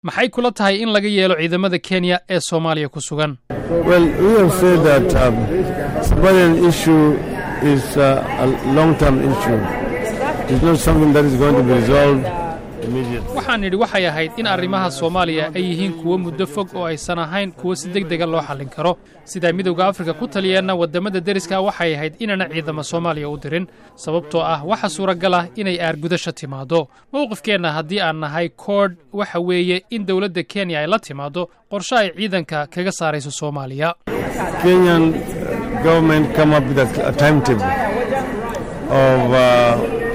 maxay kula tahay in laga yeelo ciidamada kenya ee soomaaliya ku sugan Well, we have said that um, Somalian issue is uh, a long-term issue. It's not something that is going to be resolved immediately. waxaan nidhi waxay ahayd in arrimaha soomaaliya ay yihiin kuwo muddo fog oo aysan ahayn kuwo si deg dega loo xallin karo sidaa midowda afrika ku taliyeenna waddamada deriska waxay ahayd inaana ciidama soomaaliya u dirin sababtoo ah waxa suuragal ah inay aargudasha timaaddo mowqifkeenna haddii aan nahay koodh waxa weeye in dowladda kenya ay la timaaddo qorshe ay ciidanka kaga saarayso soomaaliya Kenyan government come up with a, a timetable of uh,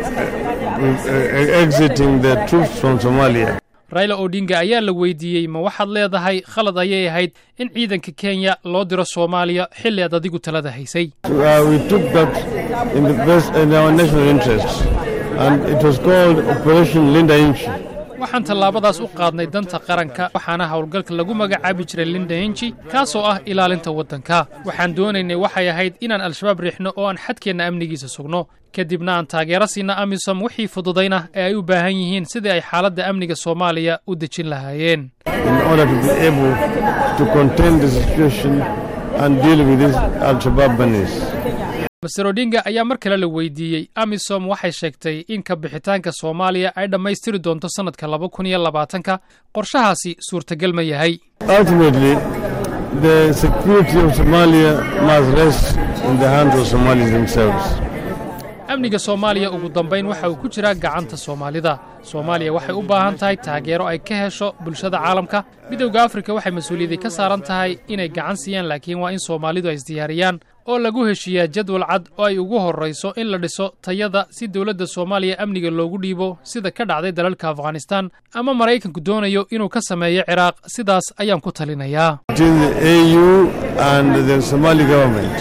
uh, exiting the troops from Somalia. raila odinga ayaa la weydiiyey ma waxaad leedahay khalad ayay ahayd in ciidanka kenya loo diro soomaaliya xilli aad adigu talada haysay Uh, we took that in the best in our national interest, and it was called Operation Linda Inchi. waxaan tallaabadaas u qaadnay danta qaranka waxaana howlgalka lagu magacaabi jiray linda henji kaasoo ah ilaalinta waddanka waxaan doonaynay waxay ahayd inaan al-shabaab riixno oo aan xadkeenna amnigiisa sugno kadibna aan taageero siina amisom wixii fududayna ee ay u baahan yihiin sidii ay xaaladda amniga soomaaliya u dejin lahaayeen in order to be able to contain the situation and deal with these Al-Shabaab bunnies. master odinga ayaa mar kale la weydiiyey amisom waxay sheegtay in ka bixitaanka soomaaliya ay dhammaystiri doonto sannadka laba kun iyo labaatanka qorshahaasi suurtagal ma yahay Ultimately, the security of Somalia must rest in the hands of Somalis themselves. amniga soomaaliya ugu dambayn waxa uu ku jiraa gacanta soomaalida soomaaliya waxay u baahan tahay taageero ay ka hesho bulshada caalamka midowda afrika waxay mas-uuliyadii ka saaran tahay inay gacan siiyaan laakiin waa in soomaalidu ay isdiyaariyaan oo lagu heshiiyaa jadwal cad oo ay ugu horrayso in la dhiso tayada si dowladda soomaaliya amniga loogu dhiibo sida ka dhacday dalalka afghanistan ama maraykanku doonayo inuu ka sameeyo ciraaq sidaas ayaan ku talinayaa Between the AU and the Somali government.